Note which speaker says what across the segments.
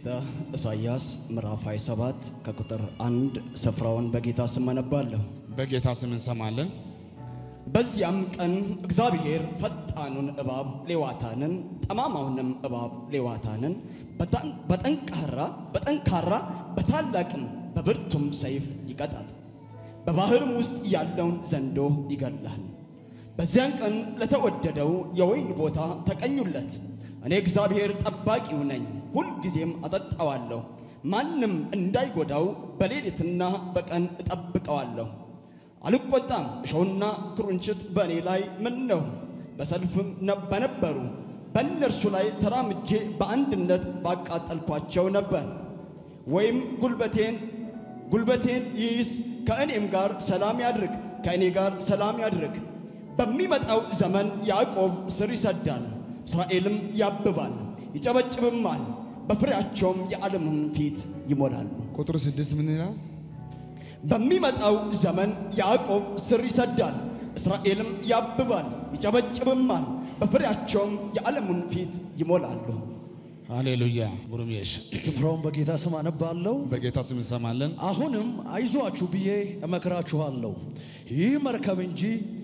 Speaker 1: ትንቢተ ኢሳይያስ ምዕራፍ 27 ከቁጥር አንድ ስፍራውን በጌታ ስም አነባለሁ።
Speaker 2: በጌታ ስም እንሰማለን።
Speaker 1: በዚያም ቀን እግዚአብሔር ፈጣኑን እባብ ሌዋታንን ጠማማውንም እባብ ሌዋታንን በጣን- በጠንካራ በጠንካራ በታላቅም በብርቱም ሰይፍ ይቀጣል፣ በባሕርም ውስጥ ያለውን ዘንዶ ይገድላል። በዚያን ቀን ለተወደደው የወይን ቦታ ተቀኙለት። እኔ እግዚአብሔር ጠባቂው ነኝ፣ ሁልጊዜም አጠጣዋለሁ፣ ማንም እንዳይጎዳው በሌሊትና በቀን እጠብቀዋለሁ። አልቆጣም። እሾህና ክሩንችት በእኔ ላይ ምን ነው? በሰልፍም ነ- በነበሩ በእነርሱ ላይ ተራምጄ በአንድነት ባቃጠልኳቸው ነበር። ወይም ጉልበቴን ጉልበቴን ይይዝ ከእኔም ጋር ሰላም ያድርግ ከእኔ ጋር ሰላም ያድርግ። በሚመጣው ዘመን ያዕቆብ ስር ይሰዳል፣ እስራኤልም ያብባል፣ ይጨበጭብማል፣ በፍሬያቸውም የዓለምን ፊት ይሞላሉ።
Speaker 2: ቁጥር ስድስት ምን ይላል?
Speaker 1: በሚመጣው ዘመን ያዕቆብ ስር ይሰዳል፣ እስራኤልም ያብባል፣ ይጨበጭብማል፣ በፍሬያቸውም የዓለሙን ፊት ይሞላሉ።
Speaker 2: ሃሌሉያ ጉሩሜሽ
Speaker 3: ስፍራውን በጌታ ስም አነባለሁ።
Speaker 2: በጌታ ስም እንሰማለን።
Speaker 3: አሁንም አይዟችሁ ብዬ እመክራችኋለሁ። ይህ መርከብ እንጂ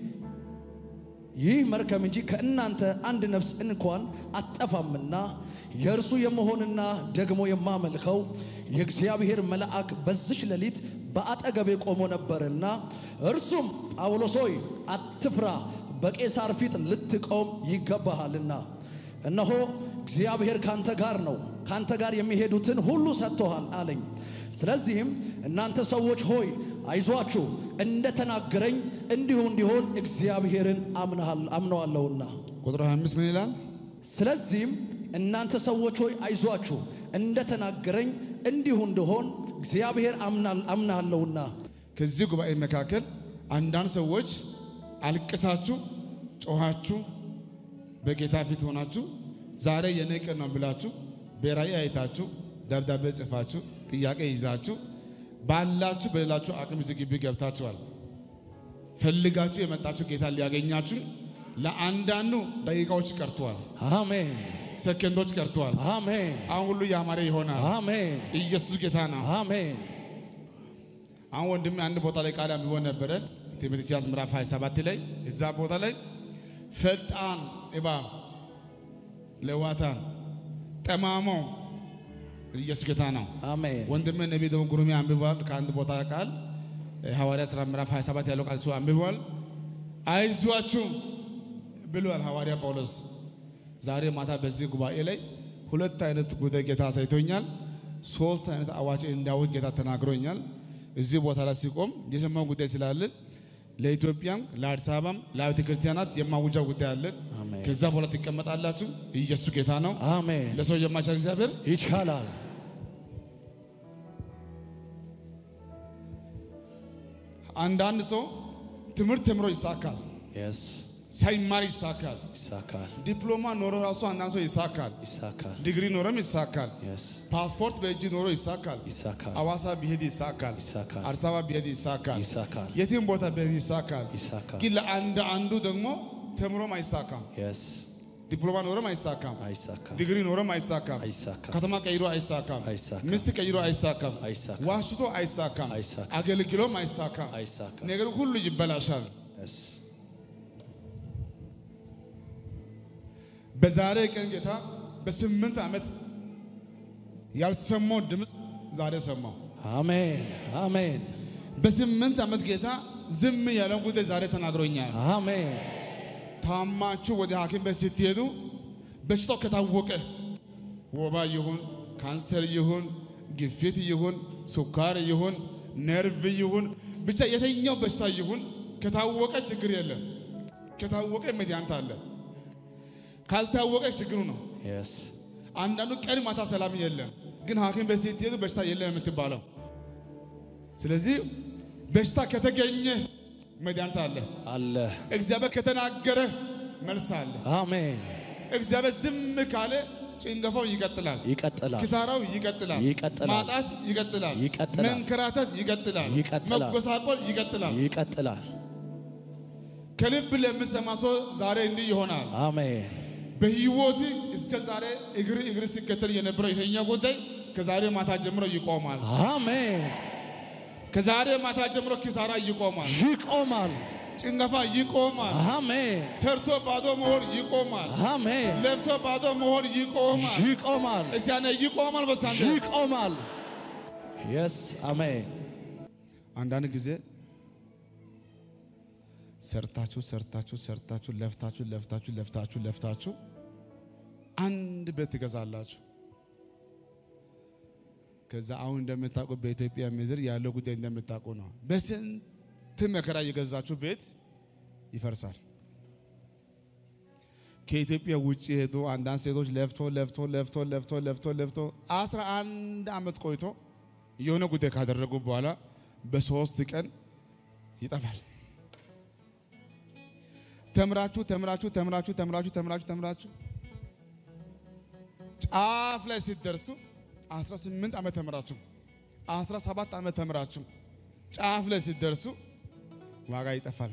Speaker 3: ይህ መርከብ እንጂ ከእናንተ አንድ ነፍስ እንኳን አትጠፋምና የእርሱ የመሆንና ደግሞ የማመልከው የእግዚአብሔር መልአክ በዚች ሌሊት በአጠገቤ ቆሞ ነበርና እርሱም ጳውሎስ ሆይ አትፍራ፣ በቄሳር ፊት ልትቆም ይገባሃልና እነሆ እግዚአብሔር ካንተ ጋር ነው፣ ካንተ ጋር የሚሄዱትን ሁሉ ሰጥቶሃል አለኝ። ስለዚህም እናንተ ሰዎች ሆይ አይዟችሁ፣ እንደ ተናገረኝ እንዲሁ እንዲሆን እግዚአብሔርን አምነሃል አምነዋለሁና።
Speaker 2: ቁጥር 25 ምን ይላል?
Speaker 3: ስለዚህም እናንተ ሰዎች ሆይ አይዟችሁ፣ እንደ ተናገረኝ እንዲሁ እንዲሆን እግዚአብሔር አምናል አምናለሁና።
Speaker 2: ከዚህ ጉባኤ መካከል አንዳንድ ሰዎች አልቅሳችሁ ጮኻችሁ በጌታ ፊት ሆናችሁ ዛሬ የኔ ቀን ነው ብላችሁ በራእይ አይታችሁ ደብዳቤ ጽፋችሁ ጥያቄ ይዛችሁ ባላችሁ በሌላችሁ አቅም እዚህ ግቢ ገብታችኋል። ፈልጋችሁ የመጣችሁ ጌታ ሊያገኛችሁ ለአንዳንዱ ደቂቃዎች ቀርተዋል፣
Speaker 3: አሜን
Speaker 2: ሰከንዶች ቀርተዋል።
Speaker 3: አሜን
Speaker 2: አሁን ሁሉ ያማረ ይሆናል።
Speaker 3: አሜን
Speaker 2: ኢየሱስ ጌታ ነው።
Speaker 3: አሜን
Speaker 2: አሁን ወንድሜ አንድ ቦታ ላይ ቃል አንብቦ ነበረ። ትንቢተ ኢሳይያስ ምዕራፍ 27 ላይ እዛ ቦታ ላይ ፈጣን እባብ ሌዋታን ጠማማው ኢየሱስ ጌታ ነው።
Speaker 3: አሜን
Speaker 2: ወንድሜ ነቢይ ደግሞ ጉሩሜ አንብቧል። ከአንድ ቦታ ቃል ሐዋርያ ሥራ ምዕራፍ 27 ያለው ቃል እሱ አንብቧል። አይዟችሁ ብሏል ሐዋርያ ጳውሎስ። ዛሬ ማታ በዚህ ጉባኤ ላይ ሁለት አይነት ጉዳይ ጌታ አሳይቶኛል። ሶስት አይነት አዋጅ እንዳውጅ ጌታ ተናግሮኛል። እዚህ ቦታ ላይ ሲቆም የሰማው ጉዳይ ስላለ ለኢትዮጵያም ለአዲስ አበባም ለአብያተ ክርስቲያናት የማውጃው ጉዳይ አለ።
Speaker 3: አሜን።
Speaker 2: ከዛ በኋላ ትቀመጣላችሁ። ኢየሱስ ጌታ ነው።
Speaker 3: አሜን
Speaker 2: ለሰው የማይቻል እግዚአብሔር
Speaker 3: ይቻላል።
Speaker 2: አንዳንድ ሰው ትምህርት ተምሮ ይሳካል፣
Speaker 3: የስ
Speaker 2: ሳይማር ይሳካል።
Speaker 3: ይሳካል
Speaker 2: ዲፕሎማ ኖሮ ራሱ አንዳንድ ሰው ይሳካል።
Speaker 3: ይሳካል
Speaker 2: ዲግሪ ኖሮም ይሳካል።
Speaker 3: የስ
Speaker 2: ፓስፖርት በእጅ ኖሮ ይሳካል።
Speaker 3: ይሳካል
Speaker 2: አዋሳ ቢሄድ ይሳካል።
Speaker 3: ይሳካል
Speaker 2: አዲስ አበባ ቢሄድ ይሳካል።
Speaker 3: ይሳካል
Speaker 2: የትም ቦታ ቢሄድ ይሳካል።
Speaker 3: ይሳካል
Speaker 2: ግን ለአንድ አንዱ ደግሞ ተምሮም አይሳካም።
Speaker 3: የስ
Speaker 2: ዲፕሎማ ኖሮም አይሳካም።
Speaker 3: አይሳካም
Speaker 2: ዲግሪ ኖሮም አይሳካም።
Speaker 3: አይሳካም
Speaker 2: ከተማ ቀይሮ አይሳካም።
Speaker 3: አይሳካም
Speaker 2: ሚስት ቀይሮ አይሳካም።
Speaker 3: አይሳካም
Speaker 2: ዋሽቶ አይሳካም።
Speaker 3: አይሳካም
Speaker 2: አገልግሎም አይሳካም።
Speaker 3: አይሳካም
Speaker 2: ነገር ሁሉ ይበላሻል።
Speaker 3: የስ
Speaker 2: በዛሬ ቀን ጌታ በስምንት ዓመት ያልሰማው ድምፅ ዛሬ ሰማው።
Speaker 3: አሜን አሜን
Speaker 2: በስምንት ዓመት ጌታ ዝም ያለውን ጉዳይ ዛሬ ተናግሮኛል።
Speaker 3: አሜን
Speaker 2: ታማችሁ ወደ ሐኪም ቤት ስትሄዱ በሽታው ከታወቀ ወባ ይሁን ካንሰር ይሁን ግፊት ይሁን ስኳር ይሁን ነርቭ ይሁን ብቻ የተኛው በሽታ ይሁን ከታወቀ ችግር የለም። ከታወቀ መድኃኒት አለ። ካልታወቀ ችግሩ ነው።
Speaker 3: የስ
Speaker 2: አንዳንዱ ቀን ማታ ሰላም የለም፣ ግን ሐኪም ቤት ስትሄዱ በሽታ የለም የምትባለው። ስለዚህ በሽታ ከተገኘ መድኃኒት አለ።
Speaker 3: አለ
Speaker 2: እግዚአብሔር ከተናገረ መልስ አለ።
Speaker 3: አሜን
Speaker 2: እግዚአብሔር ዝም ካለ ጭንገፋው ይቀጥላል፣
Speaker 3: ይቀጥላል
Speaker 2: ኪሳራው ይቀጥላል፣
Speaker 3: ይቀጥላል።
Speaker 2: ማጣት ይቀጥላል፣
Speaker 3: ይቀጥላል።
Speaker 2: መንከራተት ይቀጥላል፣
Speaker 3: ይቀጥላል።
Speaker 2: መጎሳቆል ይቀጥላል።
Speaker 3: ይቀጥላል
Speaker 2: ከልብ ለምሰማ ሰው ዛሬ እንዲህ ይሆናል።
Speaker 3: አሜን
Speaker 2: በህይወት እስከ ዛሬ እግር እግር ሲከተል የነበረው የተኛ ጉዳይ ከዛሬ ማታ ጀምሮ ይቆማል።
Speaker 3: አሜን።
Speaker 2: ከዛሬ ማታ ጀምሮ ኪሳራ ይቆማል።
Speaker 3: ይቆማል።
Speaker 2: ጭንገፋ ይቆማል።
Speaker 3: አሜን።
Speaker 2: ሰርቶ ባዶ መሆን ይቆማል።
Speaker 3: አሜን።
Speaker 2: ለፍቶ ባዶ መሆን ይቆማል።
Speaker 3: ይቆማል።
Speaker 2: እስቲ ያኔ ይቆማል። በሳንተ
Speaker 3: ይቆማል። የስ አሜን።
Speaker 2: አንዳንድ ጊዜ ሰርታችሁ ሰርታችሁ ሰርታችሁ ለፍታችሁ ለፍታችሁ ለፍታችሁ ለፍታችሁ አንድ ቤት ትገዛላችሁ። ከዛ አሁን እንደምታውቁ በኢትዮጵያ ምድር ያለው ጉዳይ እንደምታውቁ ነው። በስንት መከራ የገዛችሁ ቤት ይፈርሳል። ከኢትዮጵያ ውጭ ሄዶ አንዳንድ ሴቶች ለፍቶ ለፍቶ ለፍቶ ለፍቶ ለፍቶ ለፍቶ አስራ አንድ ዓመት ቆይቶ የሆነ ጉዳይ ካደረጉ በኋላ በሶስት ቀን ይጠፋል። ተምራችሁ ተምራችሁ ተምራችሁ ተምራችሁ ተምራችሁ ተምራችሁ ጫፍ ላይ ሲደርሱ 18 ዓመት ተምራችሁ 17 ዓመት ተምራችሁ ጫፍ ላይ ሲደርሱ ዋጋ ይጠፋል።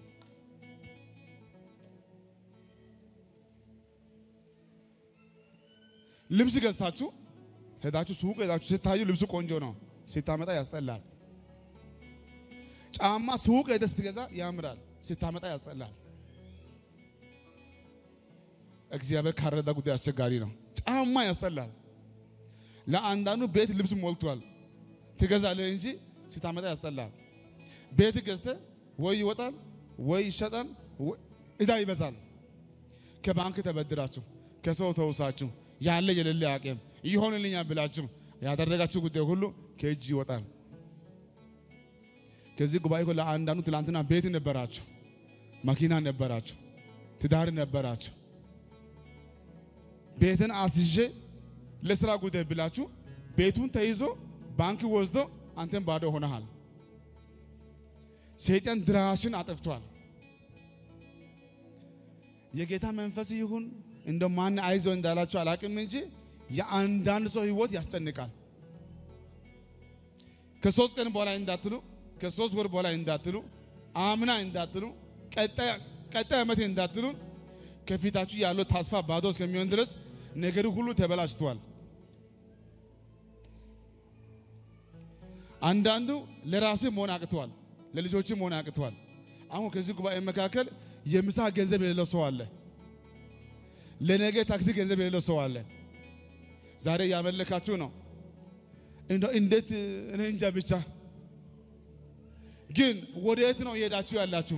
Speaker 2: ልብስ ገዝታችሁ ሄዳችሁ ሱቅ ሄዳችሁ ስታዩ ልብሱ ቆንጆ ነው፣ ሲታመጣ ያስጠላል። ጫማ ሱቅ ሄደህ ስትገዛ ያምራል፣ ሲታመጣ ያስጠላል። እግዚአብሔር ካረዳ ጉዳይ አስቸጋሪ ነው። ጫማ ያስጠላል። ለአንዳንዱ ቤት ልብስ ሞልቷል፣ ትገዛለህ እንጂ ሲታመጣ ያስጠላል። ቤት ገዝተህ ወይ ይወጣል ወይ ይሸጣል፣ ወይ እዳ ይበዛል። ከባንክ ተበድራችሁ ከሰው ተውሳችሁ ያለ የሌለ አቅም ይሆንልኛል ብላችሁ ያደረጋችሁ ጉዳይ ሁሉ ከእጅ ይወጣል። ከዚህ ጉባኤ እኮ ለአንዳንዱ ትላንትና ቤት ነበራችሁ፣ መኪና ነበራችሁ፣ ትዳር ነበራችሁ። ቤትን አስይዤ ለስራ ጉዳይ ብላችሁ ቤቱን ተይዞ ባንክ ወስዶ አንተን ባዶ ሆነሃል። ሰይጣን ድራሽን አጥፍቷል። የጌታ መንፈስ ይሁን እንደ ማን አይዞ እንዳላችሁ አላቅም እንጂ የአንዳንድ ሰው ህይወት ያስጨንቃል። ከሶስት ቀን በኋላ እንዳትሉ፣ ከሶስት ወር በኋላ እንዳትሉ፣ አምና እንዳትሉ፣ ቀጣይ ዓመት እንዳትሉ፣ ከፊታችሁ ያለው ተስፋ ባዶ እስከሚሆን ድረስ ነገር ሁሉ ተበላሽቷል። አንዳንዱ ለራሴ መሆን አቅቷል፣ ለልጆች መሆን አቅቷል። አሁን ከዚህ ጉባኤ መካከል የምሳ ገንዘብ የሌለው ሰው አለ። ለነገ ታክሲ ገንዘብ የሌለው ሰው አለ። ዛሬ ያመለካችሁ ነው። እንደው እንዴት እኔ እንጃ ብቻ። ግን ወዴት ነው እየሄዳችሁ ያላችሁ?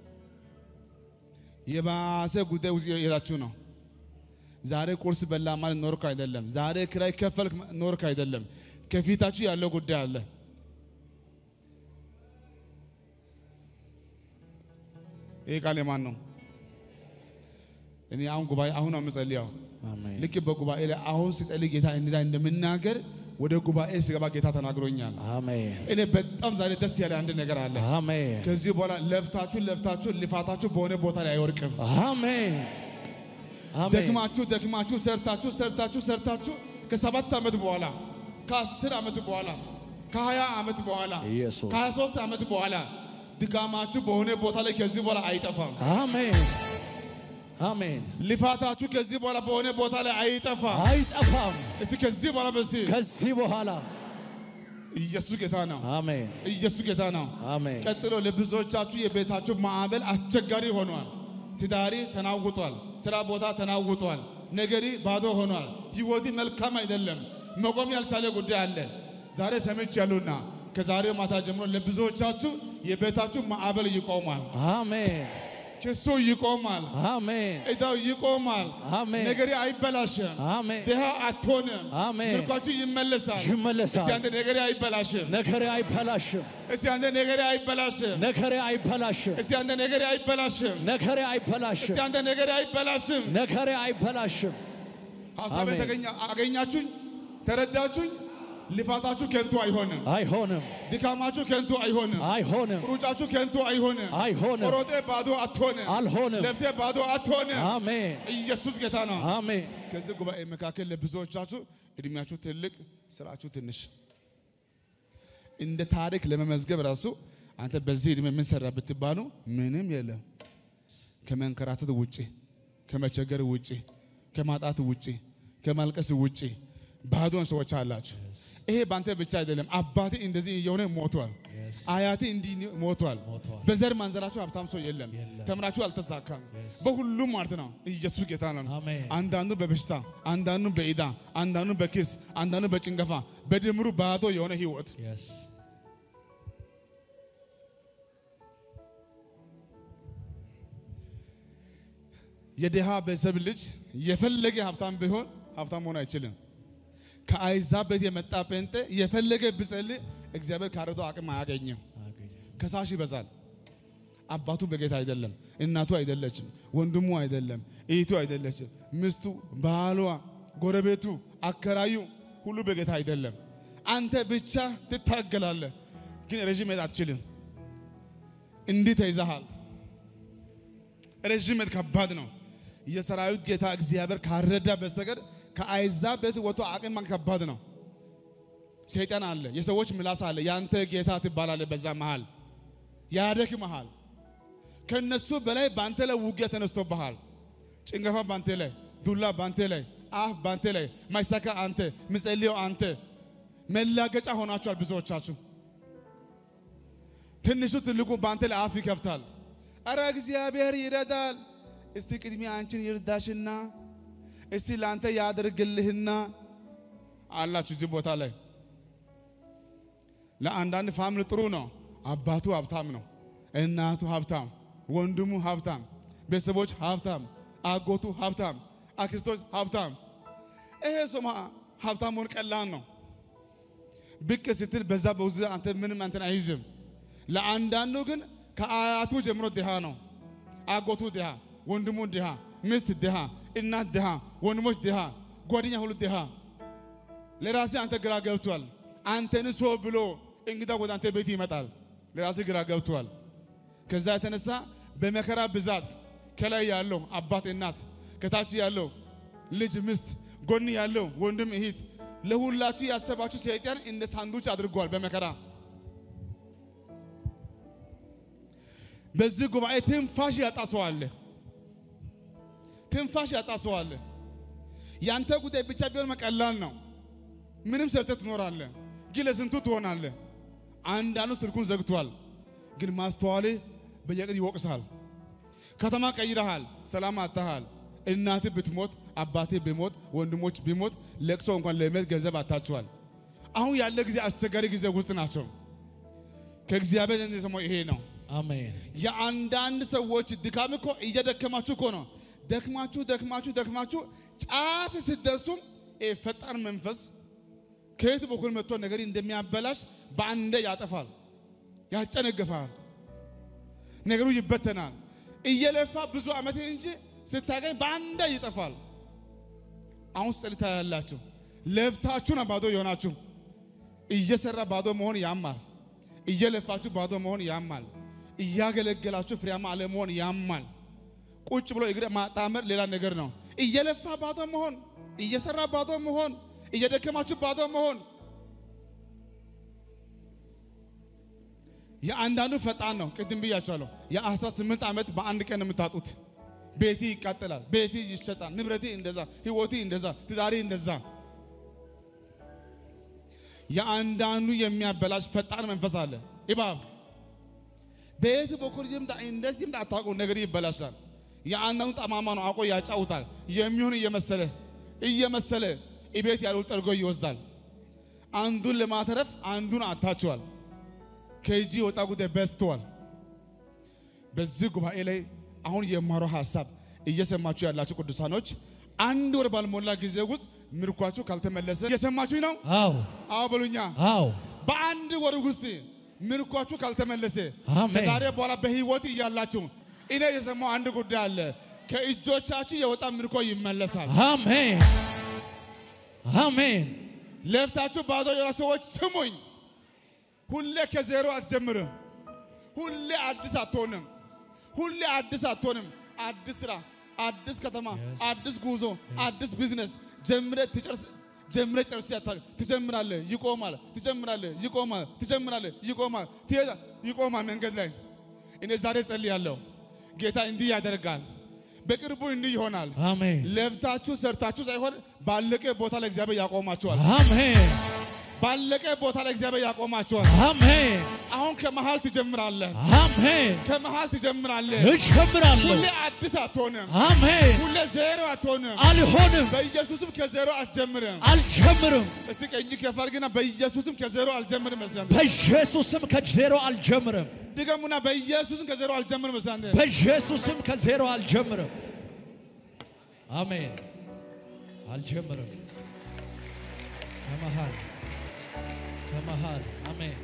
Speaker 2: የባሰ ጉዳይ ውስጥ እየሄዳችሁ ነው። ዛሬ ቁርስ በላ ማለት ኖርክ አይደለም። ዛሬ ክራይ ከፈልክ ኖርክ አይደለም። ከፊታችሁ ያለው ጉዳይ አለ። ይህ ቃል የማን ነው? እኔ አሁን ጉባኤ አሁን ነው የምጸልየው።
Speaker 3: አሜን።
Speaker 2: ልክ በጉባኤ ላይ አሁን ሲጸልይ ጌታ እንደዛ እንደምናገር ወደ ጉባኤ ሲገባ ጌታ ተናግሮኛል።
Speaker 3: አሜን።
Speaker 2: እኔ በጣም ዛሬ ደስ ያለ አንድ ነገር አለ።
Speaker 3: አሜን።
Speaker 2: ከዚህ በኋላ ለፍታችሁ ለፍታችሁ ልፋታችሁ በሆነ ቦታ ላይ አይወርቅም።
Speaker 3: አሜን። አሜን።
Speaker 2: ደክማችሁ ደክማችሁ ሰርታችሁ ሰርታችሁ ሰርታችሁ ከሰባት ዓመት በኋላ ከአስር ዓመት በኋላ ከሀያ ዓመት በኋላ
Speaker 3: ኢየሱስ።
Speaker 2: ከሀያ ሶስት ዓመት በኋላ ድካማችሁ በሆነ ቦታ ላይ ከዚህ በኋላ አይጠፋም።
Speaker 3: አሜን። አሜን።
Speaker 2: ልፋታችሁ ከዚህ በኋላ በሆነ ቦታ ላይ አይጠፋም።
Speaker 3: አይጠፋም።
Speaker 2: እስቲ ከዚህ በኋላ በዚህ
Speaker 3: ከዚህ በኋላ
Speaker 2: ኢየሱስ ጌታ ነው።
Speaker 3: አሜን።
Speaker 2: ኢየሱስ ጌታ ነው።
Speaker 3: አሜን።
Speaker 2: ቀጥሎ ለብዙዎቻችሁ የቤታችሁ ማዕበል አስቸጋሪ ሆኗል። ትዳሪ ተናውጧል። ስራ ቦታ ተናውጧል። ነገሪ ባዶ ሆኗል። ህይወቲ መልካም አይደለም። መቆም ያልቻለ ጉዳይ አለ። ዛሬ ሰምቻለሁና ከዛሬው ማታ ጀምሮ ለብዙዎቻችሁ የቤታችሁ ማዕበል ይቆማል።
Speaker 3: አሜን።
Speaker 2: ክሱ ይቆማል።
Speaker 3: አሜን።
Speaker 2: እዳው ይቆማል።
Speaker 3: አሜን።
Speaker 2: ነገሪ አይበላሽም።
Speaker 3: አሜን።
Speaker 2: ድሃ አትሆንም።
Speaker 3: አሜን።
Speaker 2: ምርኳችሁ ይመለሳል።
Speaker 3: ይመለሳል።
Speaker 2: እስቲ አንተ ነገሪ አይበላሽም።
Speaker 3: ነገሬ አይበላሽም።
Speaker 2: እስቲ አንተ ነገሪ አይበላሽም።
Speaker 3: ነገሬ አይበላሽም።
Speaker 2: እስቲ አንተ ነገሪ አይበላሽም።
Speaker 3: ነገሬ አይበላሽም።
Speaker 2: እስቲ አንተ ነገሪ አይበላሽም።
Speaker 3: ነገሬ አይበላሽም።
Speaker 2: ሀሳቤ
Speaker 3: አሜን።
Speaker 2: ተገኛ አገኛችሁኝ፣ ተረዳችሁኝ። ልፋታችሁ ከንቱ አይሆንም።
Speaker 3: አይሆንም።
Speaker 2: ድካማችሁ ከንቱ አይሆንም።
Speaker 3: አይሆንም።
Speaker 2: ሩጫችሁ ከንቱ አይሆንም።
Speaker 3: አይሆንም።
Speaker 2: ሮጤ ባዶ አትሆንም።
Speaker 3: አልሆንም።
Speaker 2: ለፍቴ ባዶ አትሆንም።
Speaker 3: አሜን።
Speaker 2: ኢየሱስ ጌታ ነው።
Speaker 3: አሜን።
Speaker 2: ከዚህ ጉባኤ መካከል ለብዙዎቻችሁ እድሜያችሁ ትልቅ፣ ስራችሁ ትንሽ እንደ ታሪክ ለመመዝገብ ራሱ አንተ በዚህ እድሜ ምን ሰራ ብትባሉ ምንም የለም። ከመንከራተት ውጪ፣ ከመቸገር ውጪ፣ ከማጣት ውጪ፣ ከማልቀስ ውጪ ባዶን ሰዎች አላችሁ። ይሄ ባንተ ብቻ አይደለም። አባቴ እንደዚህ እየሆነ ሞቷል። አያቴ እንዲህ ሞቷል።
Speaker 3: ሞቷል።
Speaker 2: በዘር ማንዘራችሁ ሀብታም ሰው የለም።
Speaker 3: የለም።
Speaker 2: ተምራችሁ አልተሳካም። በሁሉም ማለት ነው። ኢየሱስ ጌታ ነው።
Speaker 3: አሜን።
Speaker 2: አንዳንዱ በበሽታ፣ አንዳንዱ በኢዳ፣ አንዳንዱ በኪስ፣ አንዳንዱ በጭንገፋ፣ በድምሩ ባዶ የሆነ ህይወት
Speaker 3: Yes.
Speaker 2: የድሃ ቤተሰብ ልጅ የፈለገ ሀብታም ቢሆን ሀብታም መሆን አይችልም። ከአይዛብ ቤት የመጣ ጴንጤ የፈለገ ብጸልይ እግዚአብሔር ካረዶ አቅም አያገኝም።
Speaker 3: አገኘ።
Speaker 2: ከሳሽ ይበዛል። አባቱ በጌታ አይደለም፣ እናቱ አይደለችም፣ ወንድሙ አይደለም፣ እህቱ አይደለችም፣ ሚስቱ፣ ባሏ፣ ጎረቤቱ፣ አከራዩ ሁሉ በጌታ አይደለም። አንተ ብቻ ትታገላለህ፣ ግን ረዥም መሄድ አትችልም። እንዲህ ተይዘሃል። ረዥም መሄድ ከባድ ነው። የሰራዊት ጌታ እግዚአብሔር ካረዳ በስተቀር ከአይዛብ ቤት ወጥቶ አቅም ማግኘት ከባድ ነው። ሰይጣን አለ፣ የሰዎች ምላስ አለ። ያንተ ጌታ ትባላለህ። በዛ መሃል ያደክመሃል። ከነሱ በላይ በአንተ ላይ ውጊያ ተነስቶብሃል። ጭንገፋ በአንተ ላይ፣ ዱላ በአንተ ላይ፣ አፍ በአንተ ላይ፣ ማይሳካ አንተ፣ ምጸልየው አንተ። መላገጫ ሆናችኋል ብዙዎቻችሁ። ትንሹ ትልቁ በአንተ ላይ አፍ ይከፍታል። አረ እግዚአብሔር ይረዳል። እስቲ ቅድሚያ አንቺን ይርዳሽና እስቲ ለአንተ ያደርግልህና አላችሁ እዚህ ቦታ ላይ ለአንዳንድ ፋሚሊ ጥሩ ነው። አባቱ ሀብታም ነው፣ እናቱ ሀብታም፣ ወንድሙ ሀብታም፣ ቤተሰቦች ሀብታም፣ አጎቱ ሀብታም፣ አክስቶች ሀብታም። ይሄ ሰማ ሀብታም መሆን ቀላል ነው። ብቅ ስትል በዛ በውዝ አንተ ምንም አንተን አይዝም። ለአንዳንዱ ግን ከአያቱ ጀምሮ ድሃ ነው። አጎቱ ድሃ፣ ወንድሙ ድሃ፣ ሚስት ድሃ፣ እናት ድሃ፣ ወንድሞች ድሃ፣ ጓደኛ ሁሉ ድሃ። ለራሴ አንተ ግራ ገብቷል። አንተን ሰው ብሎ እንግዳ ወደ አንተ ቤት ይመጣል። ለራሴ ግራ ገብቷል። ከዛ የተነሳ በመከራ ብዛት ከላይ ያለው አባት እናት፣ ከታች ያለው ልጅ ሚስት፣ ጎን ያለው ወንድም እህት፣ ለሁላችሁ ያሰባችሁ ሰይጣን እንደ ሳንዱች አድርጓል በመከራ በዚህ ጉባኤ ትንፋሽ ያጣ ሰው አለ። ትንፋሽ ያጣ ሰው አለ። ያንተ ጉዳይ ብቻ ቢሆን መቀላል ነው። ምንም ሰርተህ ትኖራለህ፣ ግን ለስንቱ ትሆናለህ። አንዳንዱ ስልኩን ዘግቷል፣ ግን ማስተዋልህ በየቀን ይወቅሳል። ከተማ ቀይረሃል፣ ሰላም አጥተሃል። እናትህ ብትሞት፣ አባትህ ቢሞት፣ ወንድሞች ቢሞት ለቅሶ እንኳን ለመሄድ ገንዘብ አታችኋል። አሁን ያለ ጊዜ አስቸጋሪ ጊዜ ውስጥ ናቸው። ከእግዚአብሔር ዘንድ የሰማው ይሄ ነው።
Speaker 3: አሜን።
Speaker 2: የአንዳንድ ሰዎች ድካም እኮ እየደከማችሁ እኮ ነው። ደክማችሁ ደክማችሁ ደክማችሁ ጫፍ ስትደርሱም ይሄ ፈጣን መንፈስ ከየት በኩል መጥቶ ነገር እንደሚያበላሽ በአንዴ ያጠፋል፣ ያጨነግፋል፣ ነገሩ ይበተናል። እየለፋ ብዙ ዓመት እንጂ ስታገኝ በአንዴ ይጠፋል። አሁን ጸልታ ያላችሁ ለፍታችሁ ነው ባዶ የሆናችሁ። እየሰራ ባዶ መሆን ያማል። እየለፋችሁ ባዶ መሆን ያማል። እያገለገላችሁ ፍሬያማ አለመሆን ያማል። ቁጭ ብሎ እግር ማጣመር ሌላ ነገር ነው። እየለፋ ባዶ መሆን፣ እየሰራ ባዶ መሆን፣ እየደከማችሁ ባዶ መሆን። የአንዳንዱ ፈጣን ነው። ቅድም ብያቸዋለሁ። የአስራ ስምንት ዓመት በአንድ ቀን ነው የምታጡት። ቤቲ ይቃጠላል፣ ቤቲ ይሸጣል፣ ንብረቴ እንደዛ፣ ህይወቴ እንደዛ፣ ትዳሬ እንደዛ። የአንዳንዱ የሚያበላሽ ፈጣን መንፈስ አለ። እባብ በየት በኩል ይምጣ እንደዚህ ይምጣ አታውቁም፣ ነገር ይበላሻል። የአንዳንዱ ጠማማ ነው፣ አውቆ ያጫውታል። የሚሆን እየመሰለ እየመሰለ ቤት ያለው ጠርጎ ይወስዳል። አንዱን ለማተረፍ አንዱን አታችኋል። ከእጅ የወጣ ጉዳይ በዝተዋል። በዚህ ጉባኤ ላይ አሁን የማረው ሀሳብ እየሰማችሁ ያላችሁ ቅዱሳኖች አንድ ወር ባልሞላ ጊዜ ውስጥ ምርኳችሁ ካልተመለሰ እየሰማችሁ ነው።
Speaker 3: አዎ
Speaker 2: አዎ በሉኛ።
Speaker 3: አዎ
Speaker 2: በአንድ ወር ውስጥ ምርኳችሁ ካልተመለሰ
Speaker 3: አሜን።
Speaker 2: ከዛሬ በኋላ በህይወት እያላችሁ እኔ የሰማው አንድ ጉዳይ አለ። ከእጆቻችሁ የወጣ ምርኮ ይመለሳል።
Speaker 3: አሜን አሜን
Speaker 2: ለፍታችሁ ባዶ የሆነ ሰዎች ስሙኝ። ሁሌ ከዜሮ አትጀምርም። ሁሌ አዲስ አትሆንም። ሁሌ አዲስ አትሆንም። አዲስ ስራ፣ አዲስ ከተማ፣ አዲስ ጉዞ፣ አዲስ ቢዝነስ ጀምረ ትጨርስ ጀምረ ጨርስ ያታ ትጀምራለህ፣ ይቆማል። ትጀምራለህ፣ ይቆማል። ትጀምራለህ፣ ይቆማል። ትሄዳ ይቆማል። መንገድ ላይ እኔ ዛሬ ጸልያለሁ። ጌታ እንዲህ ያደርጋል። በቅርቡ እንዲህ ይሆናል።
Speaker 3: አሜን
Speaker 2: ለፍታችሁ ሰርታችሁ ሳይሆን ባለቀ ቦታ ላይ እግዚአብሔር ያቆማችኋል።
Speaker 3: አሜን
Speaker 2: ባለቀ ቦታ ላይ እግዚአብሔር ያቆማችኋል።
Speaker 3: አሜን
Speaker 2: አሁን ከመሃል ትጀምራለህ።
Speaker 3: አሜን
Speaker 2: ከመሃል ትጀምራለህ።
Speaker 3: እጀምራለሁ
Speaker 2: ሁሌ አዲስ አትሆንም።
Speaker 3: አሜን
Speaker 2: ሁሌ ዜሮ አትሆንም።
Speaker 3: አልሆንም
Speaker 2: በኢየሱስም ከዜሮ አትጀምርም።
Speaker 3: አልጀምርም
Speaker 2: እስቲ ቀኝ ከፍ አድርግና በኢየሱስም ከዜሮ አልጀምርም። መሰንተ
Speaker 3: በኢየሱስም ከዜሮ አልጀምርም
Speaker 2: ድገሙና በኢየሱስም ከዜሮ አልጀምርም። መሰንተ
Speaker 3: በኢየሱስም ከዜሮ አልጀምርም አሜን አልጀምርም ከመሃል ከመሃል አሜን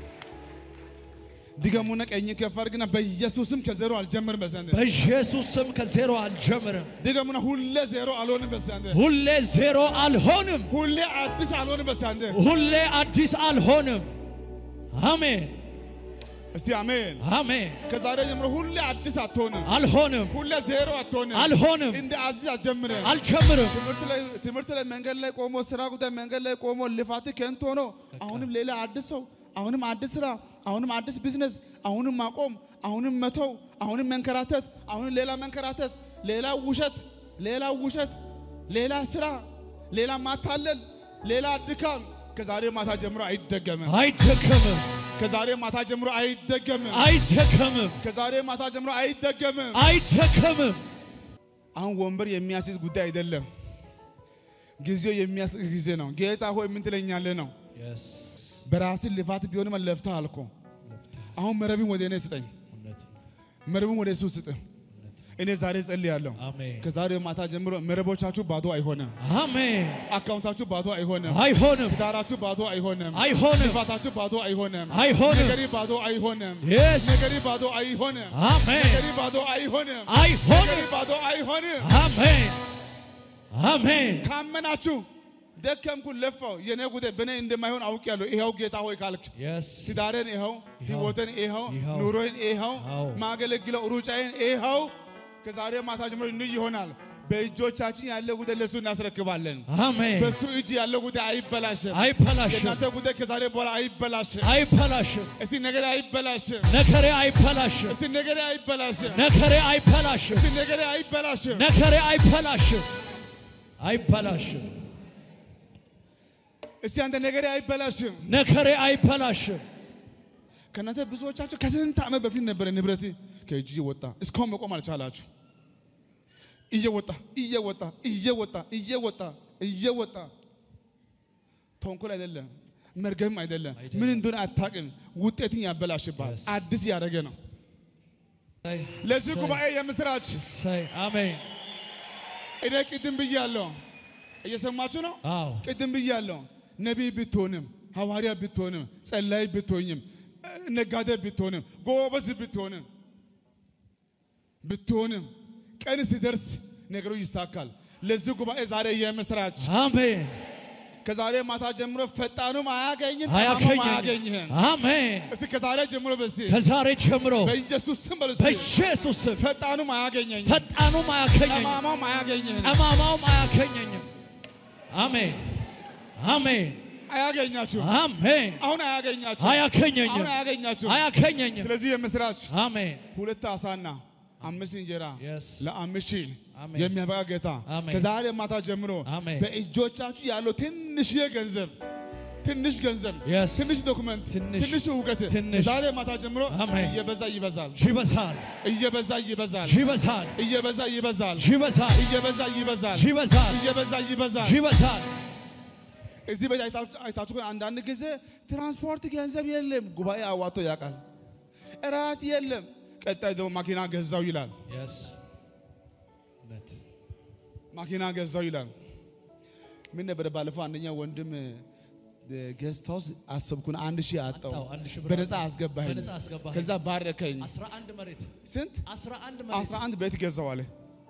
Speaker 2: ድገሙና ቀኝ ከፍ አድርግና በኢየሱስም ከዜሮ አልጀምርም። መሰንተ
Speaker 3: በኢየሱስም ከዜሮ አልጀምርም
Speaker 2: ድገሙና ሁሌ ዜሮ አልሆንም። መሰንተ
Speaker 3: ሁሌ ዜሮ አልሆንም
Speaker 2: ሁሌ አዲስ አልሆንም። መሰንተ
Speaker 3: ሁሌ አዲስ አልሆንም አሜን
Speaker 2: እስቲ አሜን።
Speaker 3: አሜን
Speaker 2: ከዛሬ ጀምሮ ሁሌ አዲስ አትሆንም።
Speaker 3: አልሆንም
Speaker 2: ሁሌ ዜሮ አትሆንም።
Speaker 3: አልሆንም
Speaker 2: እንደ አዲስ አትጀምርም።
Speaker 3: አልጀምርም
Speaker 2: ትምህርት ላይ ትምህርት ላይ መንገድ ላይ ቆሞ ስራ ጉዳይ መንገድ ላይ ቆሞ ልፋት ከንቱ ሆኖ አሁንም ሌላ አዲስ ሰው አሁንም አዲስ ስራ አሁንም አዲስ ቢዝነስ አሁንም ማቆም አሁንም መተው አሁንም መንከራተት አሁንም ሌላ መንከራተት ሌላ ውሸት ሌላ ውሸት ሌላ ስራ ሌላ ማታለል ሌላ ድካም ከዛሬ ማታ ጀምሮ አይደገምም።
Speaker 3: አይደከምም
Speaker 2: ከዛሬ ማታ ጀምሮ አይደገምም።
Speaker 3: አይደከምም
Speaker 2: ከዛሬ ማታ ጀምሮ አይደገምም።
Speaker 3: አይደከምም
Speaker 2: አሁን ወንበር የሚያስይዝ ጉዳይ አይደለም። ጊዜው የሚያስይዝ ጊዜ ነው። ጌታ ሆይ ምን ትለኛለህ ነው። በራስህ ልፋት ቢሆንም ለፍተህ አልኮ አሁን መረብን ወደ እኔ ስጠኝ፣ መረብን ወደ እሱ ስጥ። እኔ ዛሬ ጸልያለሁ።
Speaker 3: አሜን
Speaker 2: ከዛሬ ማታ ጀምሮ መረቦቻችሁ ባዶ አይሆንም።
Speaker 3: አሜን
Speaker 2: አካውንታችሁ ባዶ አይሆንም።
Speaker 3: አይሆንም
Speaker 2: ትዳራችሁ ባዶ አይሆንም።
Speaker 3: አይሆንም
Speaker 2: ልፋታችሁ ባዶ አይሆንም።
Speaker 3: አይሆንም
Speaker 2: ነገሪ ባዶ አይሆንም።
Speaker 3: Yes.
Speaker 2: ነገሪ ባዶ አይሆንም።
Speaker 3: አሜን
Speaker 2: ነገሪ ባዶ አይሆንም።
Speaker 3: አይሆንም
Speaker 2: ነገሪ ባዶ አይሆንም።
Speaker 3: አሜን አሜን
Speaker 2: ካመናችሁ ደከምኩ ለፋው የኔ ጉዳይ በእኔ እንደማይሆን አውቄያለሁ። ይኸው ጌታ ሆይ ካልክ
Speaker 3: የስ
Speaker 2: ትዳሬን ይኸው፣ ህይወትን ይኸው፣
Speaker 3: ይኸው፣
Speaker 2: ኑሮን ይኸው፣
Speaker 3: አዎ።
Speaker 2: ማገለግለው ሩጫዬን ይኸው። ከዛሬ ማታ ጀምሮ እንይ ይሆናል። በእጆቻችን ያለ ጉዳይ ለእሱ እናስረክባለን።
Speaker 3: አሜን
Speaker 2: በእሱ እጅ ያለው ጉዳይ አይበላሽም።
Speaker 3: አይበላሽም
Speaker 2: የእናንተ ጉዳይ ከዛሬ በኋላ አይበላሽም።
Speaker 3: አይበላሽም
Speaker 2: እስቲ ነገሬ አይበላሽም።
Speaker 3: ነገሬ አይበላሽም
Speaker 2: እስቲ ነገሬ አይበላሽም።
Speaker 3: ነገሬ አይበላሽም
Speaker 2: እስቲ ነገሬ አይበላሽም።
Speaker 3: ነገሬ አይበላሽም አይበላሽም
Speaker 2: እስቲ አንተ ነገሬ አይበላሽም።
Speaker 3: ነገሬ አይበላሽም
Speaker 2: ከእናንተ ብዙዎቻችሁ ከስንት ዓመት በፊት ነበረ ንብረት ከእጅ እየወጣ እስካሁን መቆም አልቻላችሁ። እየወጣ እየወጣ እየወጣ እየወጣ እየወጣ ተንኮል አይደለም መርገምም አይደለም ምን እንደሆነ አታውቅም። ውጤትን ያበላሽባል።
Speaker 3: Yes.
Speaker 2: አዲስ ያደረገ ነው። ለዚህ ጉባኤ የምስራች
Speaker 3: እሰይ አሜን
Speaker 2: እኔ ቅድም ብያለሁ። እየሰማችሁ ነው?
Speaker 3: አዎ
Speaker 2: ቅድም ብያለሁ። ነቢይ ብትሆንም ሐዋርያ ብትሆንም ጸላይ ብትሆኝም ነጋዴ ብትሆንም ጎበዝ ብትሆንም ብትሆንም ቀን ሲደርስ ነገሩ ይሳካል። ለዚህ ጉባኤ ዛሬ የምስራች
Speaker 3: አሜን
Speaker 2: ከዛሬ ማታ ጀምሮ ፈጣኑም አያገኝም፣ ጠማማም
Speaker 3: አያገኘኝ
Speaker 2: አያገኝህም።
Speaker 3: አሜን
Speaker 2: እስቲ ከዛሬ ጀምሮ በሲ
Speaker 3: ከዛሬ ጀምሮ
Speaker 2: በኢየሱስ ስም በሉ እስቲ
Speaker 3: በኢየሱስ ስም
Speaker 2: ፈጣኑም አያገኘኝም፣
Speaker 3: ፈጣኑም አያገኘኝም
Speaker 2: ጠማማም አያገኝህም።
Speaker 3: ጠማማውም አያገኘኝም አሜን አሜን
Speaker 2: አያገኛችሁ
Speaker 3: አሜን
Speaker 2: አሁን አያገኛችሁ
Speaker 3: አያገኘኝም
Speaker 2: አሁን አያገኛችሁ።
Speaker 3: አያገኘኝም
Speaker 2: ስለዚህ የምስራች
Speaker 3: አሜን
Speaker 2: ሁለት አሳና አምስት እንጀራ
Speaker 3: Yes.
Speaker 2: ለአምስት ሺህ
Speaker 3: አሜን።
Speaker 2: የሚያበቃ ጌታ
Speaker 3: አሜን።
Speaker 2: ከዛሬ ማታ ጀምሮ
Speaker 3: አሜን።
Speaker 2: በእጆቻችሁ ያለው ትንሽዬ ገንዘብ ትንሽ ገንዘብ
Speaker 3: Yes.
Speaker 2: ትንሽ ዶክመንት
Speaker 3: ትንሽ-
Speaker 2: ትንሽ እውቀት
Speaker 3: ትንሽ-
Speaker 2: ከዛሬ ማታ ጀምሮ
Speaker 3: አሜን።
Speaker 2: እየበዛ ይበዛል
Speaker 3: ይበዛል
Speaker 2: እየበዛ ይበዛል
Speaker 3: ይበዛል
Speaker 2: እየበዛ ይበዛል
Speaker 3: ይበዛል
Speaker 2: እየበዛ ይበዛል
Speaker 3: ይበዛል
Speaker 2: እየበዛ ይበዛል።
Speaker 3: ይበዛል
Speaker 2: እዚህ ቤት አይታችሁ አይታችሁ ከሆነ አንዳንድ ጊዜ ትራንስፖርት ገንዘብ የለም፣ ጉባኤ አዋቶ ያውቃል። እራት የለም፣ ቀጣይ ደግሞ ማኪና ገዛው ይላል።
Speaker 3: Yes. እውነት።
Speaker 2: ማኪና ገዛው ይላል። ምን ነበረ ባለፈው አንደኛ ወንድም ጌስት ሃውስ አሰብኩን አንድ ሺህ አጣው
Speaker 3: አጣው፣ አንድ ሺህ ብር
Speaker 2: በነፃ
Speaker 3: አጣው።
Speaker 2: አስገባኝ
Speaker 3: በነፃ አስገባኸኝ።
Speaker 2: ከዛ ባረከኝ
Speaker 3: 11 መሬት
Speaker 2: ስንት
Speaker 3: 11 መሬት
Speaker 2: 11 ቤት ገዛው አለ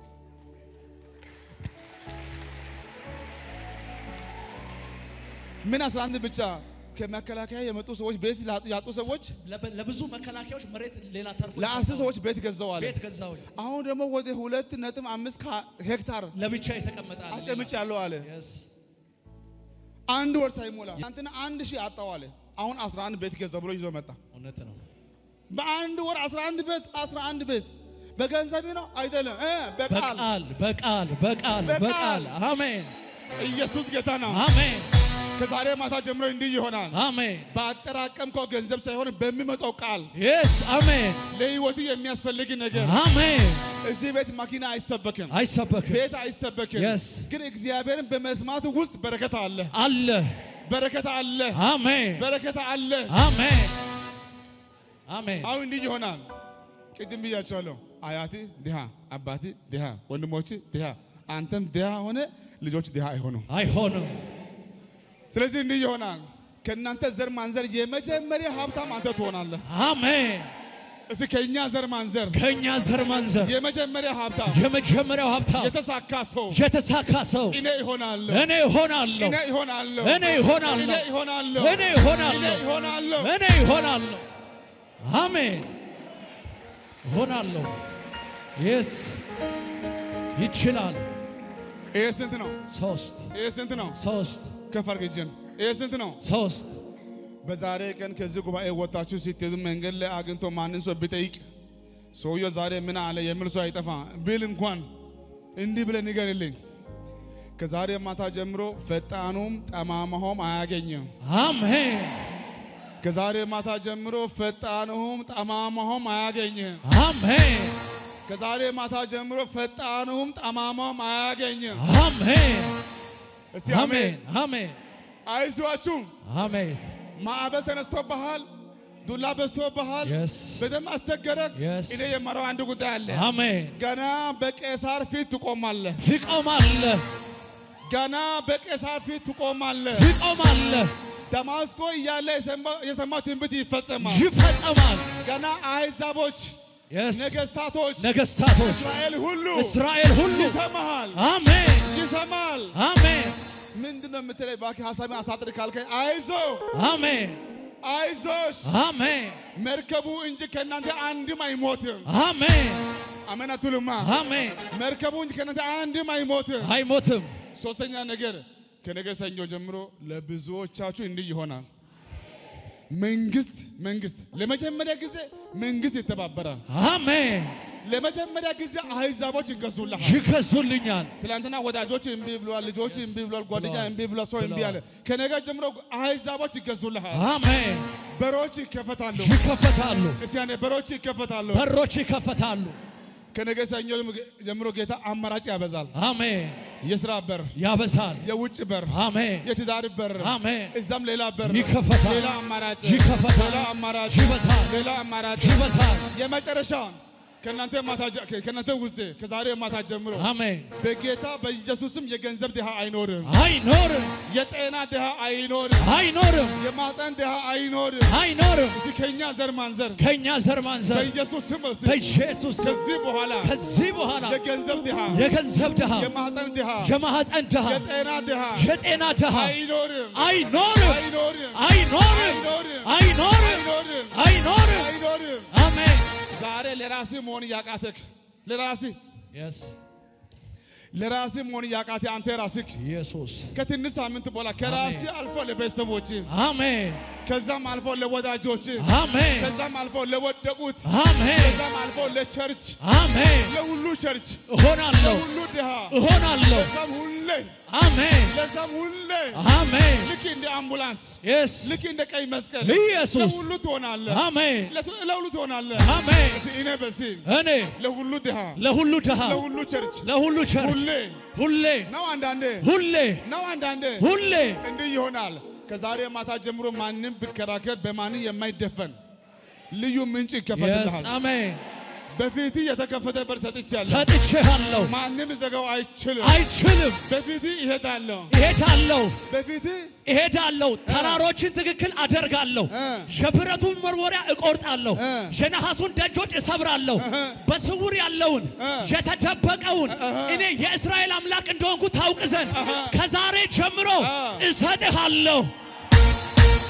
Speaker 2: ምን 11 ብቻ ከመከላከያ የመጡ ሰዎች ቤት ላጡ- ያጡ ሰዎች
Speaker 3: ለበ- ለብዙ መከላከያዎች መሬት ሌላ ተርፎ
Speaker 2: ለአስር ሰዎች ቤት ገዛው አለ
Speaker 3: ቤት ገዛው
Speaker 2: አሁን ደግሞ ወደ ሁለት ነጥብ አምስት ከ- ሄክታር
Speaker 3: ለብቻ የተቀመጠ አለ
Speaker 2: አስቀምጭ ያለው አለ
Speaker 3: Yes.
Speaker 2: አንድ ወር ሳይሞላ አንተና አንድ ሺህ አጣው አለ አሁን 11 ቤት ገዛ ብሎ ይዞ መጣ
Speaker 3: እውነት ነው
Speaker 2: በአንድ ወር 11 ቤት 11 ቤት በገንዘብ ነው አይደለም እ በቃል
Speaker 3: በቃል በቃል በቃል
Speaker 2: በቃል።
Speaker 3: በቃል አሜን
Speaker 2: ኢየሱስ ጌታ ነው።
Speaker 3: አሜን
Speaker 2: ከዛሬ ማታ ጀምሮ እንዲህ ይሆናል።
Speaker 3: አሜን
Speaker 2: ባጠራቀምከው ገንዘብ ሳይሆን በሚመጣው ቃል
Speaker 3: የስ አሜን
Speaker 2: ለህይወት የሚያስፈልግ ነገር
Speaker 3: አሜን
Speaker 2: እዚህ ቤት መኪና አይሰበክም፣
Speaker 3: አይሰበክም
Speaker 2: ቤት አይሰበክም።
Speaker 3: Yes.
Speaker 2: ግን እግዚአብሔርን በመስማት ውስጥ በረከት አለ፣
Speaker 3: አለ
Speaker 2: በረከት አለ፣
Speaker 3: አሜን
Speaker 2: በረከት አለ።
Speaker 3: አሜን አሜን
Speaker 2: አሁን እንዲህ ይሆናል። ቅድም ብያቸዋለሁ። አያቴ ድሃ፣ አባቴ ድሃ፣ ወንድሞች ድሃ፣ አንተም ድሃ ሆነ ልጆች ድሃ አይሆኑም።
Speaker 3: አይሆንም
Speaker 2: ስለዚህ እንዲህ ይሆናል። ከእናንተ ዘር ማንዘር የመጀመሪያ ሀብታም አንተ ትሆናለህ።
Speaker 3: አሜን
Speaker 2: እስኪ ከእኛ ዘር ማንዘር
Speaker 3: ከእኛ ዘር ማንዘር
Speaker 2: የመጀመሪያ ሀብታም
Speaker 3: የመጀመሪያው ሀብታም
Speaker 2: የተሳካ ሰው
Speaker 3: የተሳካ ሰው
Speaker 2: እኔ ይሆናለሁ፣
Speaker 3: እኔ እሆናለሁ
Speaker 2: እኔ ይሆናለሁ፣
Speaker 3: እኔ እሆናለሁ
Speaker 2: እኔ ይሆናለሁ፣
Speaker 3: እኔ እሆናለሁ
Speaker 2: እኔ ይሆናለሁ።
Speaker 3: እኔ እሆናለሁ አሜን እሆናለሁ የስ ይችላል
Speaker 2: ይሄ ስንት ነው?
Speaker 3: ሶስት
Speaker 2: ይሄ ስንት ነው?
Speaker 3: ሶስት
Speaker 2: ከፍ አድርግ እጅን። ይሄ ስንት ነው?
Speaker 3: ሶስት
Speaker 2: በዛሬ ቀን ከዚህ ጉባኤ ወጣችሁ ስትሄዱ መንገድ ላይ አግኝቶ ማንን ሰው ቢጠይቅ ሰውየው ዛሬ ምን አለ የሚል ሰው አይጠፋ ብል እንኳን እንዲህ ብለህ ንገርልኝ። ከዛሬ ማታ ጀምሮ ፈጣኑም ጠማማውም አያገኝም።
Speaker 3: አሜን
Speaker 2: ከዛሬ ማታ ጀምሮ ፈጣኑም ጠማማውም አያገኝም።
Speaker 3: አሜን
Speaker 2: ከዛሬ ማታ ጀምሮ ፈጣኑም ጠማማውም አያገኝም።
Speaker 3: አሜን
Speaker 2: እስቲ
Speaker 3: አሜን
Speaker 2: አሜን።
Speaker 3: አሜን
Speaker 2: አይዟችሁ።
Speaker 3: አሜን
Speaker 2: ማዕበል ተነስቶብሃል፣ ዱላ በዝቶብሃል፣
Speaker 3: Yes.
Speaker 2: በደም አስቸገረክ።
Speaker 3: Yes.
Speaker 2: እኔ የማረው አንድ ጉዳይ አለ።
Speaker 3: አሜን
Speaker 2: ገና በቄሳር ፊት ትቆማለህ።
Speaker 3: ትቆማለህ
Speaker 2: ገና በቄሳር ፊት ትቆማለህ።
Speaker 3: ትቆማለህ
Speaker 2: ደማስቆ እያለ የሰማ- የሰማው ትንቢት ይፈጸማል።
Speaker 3: ይፈጸማል
Speaker 2: ገና አሕዛቦች፣
Speaker 3: የስ
Speaker 2: ነገስታቶች፣
Speaker 3: ነገስታቶች
Speaker 2: እስራኤል ሁሉ
Speaker 3: እስራኤል ሁሉ
Speaker 2: ይሰማሃል፣
Speaker 3: አሜን
Speaker 2: ይሰማል።
Speaker 3: አሜን
Speaker 2: ምንድን ነው የምትለኝ? እባክህ ሀሳቤን አሳጥር ካልከኝ አይዞ
Speaker 3: አሜን
Speaker 2: አይዞሽ፣
Speaker 3: አሜን
Speaker 2: መርከቡ እንጂ ከእናንተ አንድም አይሞትም።
Speaker 3: አሜን
Speaker 2: አሜን አትሉማ?
Speaker 3: አሜን
Speaker 2: መርከቡ እንጂ ከእናንተ አንድም አይሞትም።
Speaker 3: አይሞትም
Speaker 2: ሶስተኛ ነገር ከነገ ሰኞ ጀምሮ ለብዙዎቻችሁ እንዲህ ይሆናል። መንግስት መንግስት ለመጀመሪያ ጊዜ መንግስት ይተባበራል።
Speaker 3: አሜን
Speaker 2: ለመጀመሪያ ጊዜ አህዛቦች ይገዙልሃል።
Speaker 3: ይገዙልኛል
Speaker 2: ትላንትና ወዳጆች እምቢ ብሏል፣ ልጆች እምቢ ብሏል፣ ጓደኛ
Speaker 3: ብለዋል።
Speaker 2: እምቢ ብሏል፣ ሰው እምቢ አለ። ከነገ ጀምሮ አህዛቦች ይገዙልሃል።
Speaker 3: አሜን
Speaker 2: በሮች ይከፈታሉ።
Speaker 3: ይከፈታሉ
Speaker 2: እስቲ ያኔ በሮች ይከፈታሉ።
Speaker 3: በሮች ይከፈታሉ
Speaker 2: ከነገ ሰኞ ጀምሮ ጌታ አማራጭ ያበዛል።
Speaker 3: አሜን
Speaker 2: የስራ በር፣
Speaker 3: ያበዛል
Speaker 2: የውጭ በር፣
Speaker 3: አሜን
Speaker 2: የትዳር በር፣
Speaker 3: አሜን
Speaker 2: እዛም ሌላ በር
Speaker 3: ይከፈታል።
Speaker 2: ሌላ አማራጭ
Speaker 3: ይከፈታል።
Speaker 2: ሌላ አማራጭ
Speaker 3: ይበዛል።
Speaker 2: ሌላ አማራጭ
Speaker 3: ይበዛል
Speaker 2: የመጨረሻ ከእናንተ ማታ ጀ- ከእናንተ ውስጥ ከዛሬ ማታ ጀምሮ
Speaker 3: አሜን
Speaker 2: በጌታ በኢየሱስም የገንዘብ ድሃ አይኖርም።
Speaker 3: አይኖርም
Speaker 2: የጤና ድሃ አይኖርም።
Speaker 3: አይኖርም
Speaker 2: የማፀን ድሃ አይኖርም።
Speaker 3: አይኖርም
Speaker 2: እስቲ ከኛ ዘር ማንዘር
Speaker 3: ከእኛ ዘር ማንዘር
Speaker 2: በኢየሱስ ስም እስቲ
Speaker 3: በኢየሱስ ስም
Speaker 2: ከዚህ በኋላ
Speaker 3: ከዚህ በኋላ
Speaker 2: የገንዘብ ድሃ
Speaker 3: የገንዘብ ድሃ
Speaker 2: የማፀን ድሃ
Speaker 3: የማህፀን ድሃ
Speaker 2: የጤና ድሃ
Speaker 3: የጤና ድሃ
Speaker 2: አይኖርም።
Speaker 3: አይኖርም
Speaker 2: አይኖርም።
Speaker 3: አይኖርም
Speaker 2: አይኖርም።
Speaker 3: አይኖርም
Speaker 2: አይኖርም።
Speaker 3: አይኖርም
Speaker 2: አይኖርም።
Speaker 3: አሜን
Speaker 2: ዛሬ ለራስህ መሆን እያቃተክ ለራስህ
Speaker 3: የስ
Speaker 2: ለራስህ መሆን እያቃተ አንተ ራስህ
Speaker 3: ኢየሱስ
Speaker 2: ከትንሽ ሳምንት በኋላ ከራስህ አልፎ ለቤተሰቦች
Speaker 3: አሜን
Speaker 2: ከዛም አልፎ ለወዳጆች
Speaker 3: አሜን
Speaker 2: ከዛም አልፎ ለወደቁት
Speaker 3: አሜን
Speaker 2: ከዛም አልፎ ለቸርች
Speaker 3: አሜን
Speaker 2: ለሁሉ ቸርች
Speaker 3: እሆናለሁ
Speaker 2: ለሁሉ ድሃ
Speaker 3: እሆናለሁ
Speaker 2: ለዛም ሁሌ
Speaker 3: አሜን
Speaker 2: ለዛም ሁሌ
Speaker 3: አሜን
Speaker 2: ልክ እንደ አምቡላንስ
Speaker 3: የስ
Speaker 2: ልክ እንደ ቀይ መስቀል
Speaker 3: ኢየሱስ
Speaker 2: ለሁሉ ትሆናለህ።
Speaker 3: አሜን
Speaker 2: ለቱ- ለሁሉ ትሆናለህ።
Speaker 3: አሜን
Speaker 2: እስቲ እኔ በዚህ
Speaker 3: እኔ
Speaker 2: ለሁሉ ድሃ
Speaker 3: ለሁሉ ድሃ
Speaker 2: ለሁሉ ቸርች
Speaker 3: ለሁሉ ቸርች
Speaker 2: ሁሌ
Speaker 3: ሁሌ
Speaker 2: ነው አንዳንዴ
Speaker 3: ሁሌ
Speaker 2: ነው አንዳንዴ
Speaker 3: ሁሌ
Speaker 2: እንዲህ ይሆናል። ከዛሬ ማታ ጀምሮ ማንም ብከራከር በማንም የማይደፈን ልዩ ምንጭ
Speaker 3: የስ
Speaker 2: ይከፈትልሃል።
Speaker 3: አሜን
Speaker 2: በፊት የተከፈተ በር ሰጥቻለሁ።
Speaker 3: ሰጥቼሃለሁ
Speaker 2: ማንም ዘጋው አይችልም።
Speaker 3: አይችልም
Speaker 2: በፊት ይሄዳለሁ።
Speaker 3: እሄዳለሁ
Speaker 2: በፊት
Speaker 3: እሄዳለሁ ተራሮችን ትክክል አደርጋለሁ
Speaker 2: እ።
Speaker 3: የብረቱን መርወሪያ እቆርጣለሁ
Speaker 2: እ።
Speaker 3: የነሐሱን ደጆች እሰብራለሁ
Speaker 2: እህ።
Speaker 3: በስውር ያለውን
Speaker 2: እ።
Speaker 3: የተደበቀውን እኔ የእስራኤል አምላክ እንደሆንኩ ታውቅ ዘንድ ከዛሬ ጀምሮ
Speaker 2: እ።
Speaker 3: እሰጥሃለሁ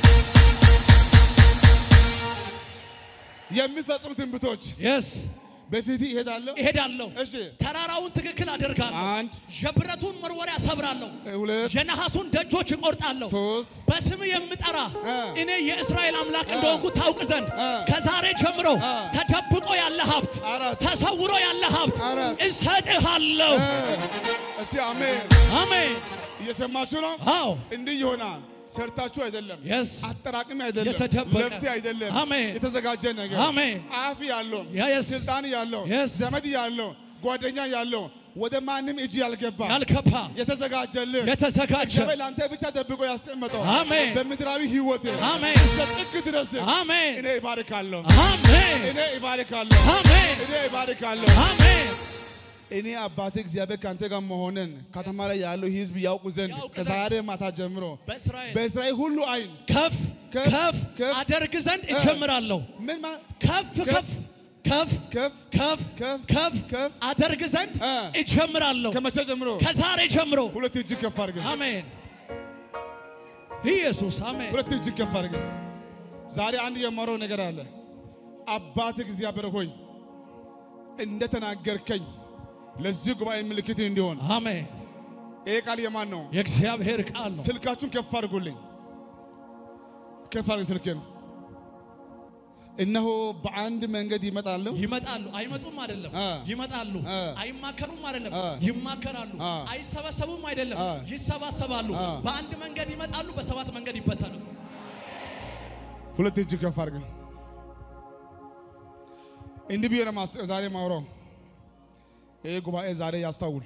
Speaker 2: የሚፈጽሙ ትንቢቶች
Speaker 3: የስ
Speaker 2: በፊት ይሄዳለሁ።
Speaker 3: እሄዳለሁ፣
Speaker 2: እሺ
Speaker 3: ተራራውን ትክክል አደርጋለሁ፣
Speaker 2: አንድ
Speaker 3: የብረቱን መርወሪያ ሰብራለሁ፣
Speaker 2: ሁለት
Speaker 3: የነሐሱን ደጆች እቆርጣለሁ።
Speaker 2: ሶስት
Speaker 3: በስም የምጠራ
Speaker 2: እ።
Speaker 3: እኔ የእስራኤል አምላክ እንደሆንኩ ታውቅ ዘንድ
Speaker 2: እ።
Speaker 3: ከዛሬ ጀምሮ
Speaker 2: እ።
Speaker 3: ተደብቆ ያለ ሀብት፣
Speaker 2: አራት
Speaker 3: ተሰውሮ ያለ ሀብት
Speaker 2: አራት
Speaker 3: እሰጥሃለሁ።
Speaker 2: እ። እስቲ አሜን።
Speaker 3: አሜን።
Speaker 2: እየሰማችሁ ነው።
Speaker 3: አዎ
Speaker 2: እንዲህ ይሆናል። ሰርታችሁ አይደለም፣
Speaker 3: የስ
Speaker 2: አጠራቅሚ አይደለም፣
Speaker 3: የተደበቀ
Speaker 2: ለፍቴ አይደለም፣
Speaker 3: አሜን።
Speaker 2: የተዘጋጀ ነገር
Speaker 3: አሜን።
Speaker 2: አፍ ያለው
Speaker 3: የስ
Speaker 2: ስልጣን ያለው
Speaker 3: Yes.
Speaker 2: ዘመድ ያለው ጓደኛ ያለው ወደ ማንም እጅ ያልገባ
Speaker 3: ያልከፋ
Speaker 2: የተዘጋጀልህ
Speaker 3: የተዘጋጀ
Speaker 2: እግዚአብሔር ለአንተ ብቻ ደብቆ ያስቀመጠው
Speaker 3: አሜን።
Speaker 2: በምድራዊ ሕይወት
Speaker 3: አሜን።
Speaker 2: እስከ ጥግ ድረስ
Speaker 3: አሜን
Speaker 2: እኔ ይባርካለሁ፣
Speaker 3: አሜን
Speaker 2: እኔ ይባርካለሁ፣
Speaker 3: አሜን
Speaker 2: እኔ ይባርካለሁ።
Speaker 3: አሜን
Speaker 2: እኔ አባቴ እግዚአብሔር ከአንተ ጋር መሆንን ከተማ ላይ ያለው ሕዝብ ያውቁ ዘንድ
Speaker 3: ያውቅ ዘንድ
Speaker 2: ከዛሬ ማታ ጀምሮ
Speaker 3: በእስራኤል
Speaker 2: በእስራኤል ሁሉ አይን
Speaker 3: ከፍ
Speaker 2: ከፍ
Speaker 3: ከፍ
Speaker 2: ከፍ
Speaker 3: አደርግ ዘንድ
Speaker 2: እ።
Speaker 3: እጀምራለሁ።
Speaker 2: ምን ማ
Speaker 3: ከፍ ከፍ ከፍ
Speaker 2: ከፍ
Speaker 3: ከፍ
Speaker 2: ከፍ
Speaker 3: ከፍ
Speaker 2: ከፍ
Speaker 3: አደርግ ዘንድ
Speaker 2: እ።
Speaker 3: እጀምራለሁ።
Speaker 2: ከመቼ ጀምሮ?
Speaker 3: ከዛሬ ጀምሮ
Speaker 2: ሁለት እጅ ከፍ አድርገህ
Speaker 3: አሜን። ኢየሱስ አሜን።
Speaker 2: ሁለት እጅ ከፍ አድርገህ ዛሬ አንድ የማረው ነገር አለ። አባት እግዚአብሔር ሆይ እንደተናገርከኝ ለዚህ ጉባኤ ምልክት እንዲሆን
Speaker 3: አሜን።
Speaker 2: ይሄ ቃል የማን ነው?
Speaker 3: የእግዚአብሔር ቃል ነው።
Speaker 2: ስልካችሁን ከፍ አድርጉልኝ። ከፍ አድርግ ስልክን። እነሆ በአንድ መንገድ ይመጣሉ።
Speaker 3: ይመጣሉ አይመጡም አይደለም፣
Speaker 2: አ።
Speaker 3: ይመጣሉ
Speaker 2: አ።
Speaker 3: አይማከሩም አይደለም፣
Speaker 2: አ።
Speaker 3: ይማከራሉ።
Speaker 2: አ።
Speaker 3: አይሰበሰቡም አይደለም፣
Speaker 2: አ።
Speaker 3: ይሰባሰባሉ።
Speaker 2: አ።
Speaker 3: በአንድ መንገድ ይመጣሉ፣ በሰባት መንገድ ይበተናሉ።
Speaker 2: ሁለት እጅ ከፍ አድርግ። እንዲህ ብዬ ነው ማስ- ዛሬ ማውራው። ይህ ጉባኤ ዛሬ ያስታውል።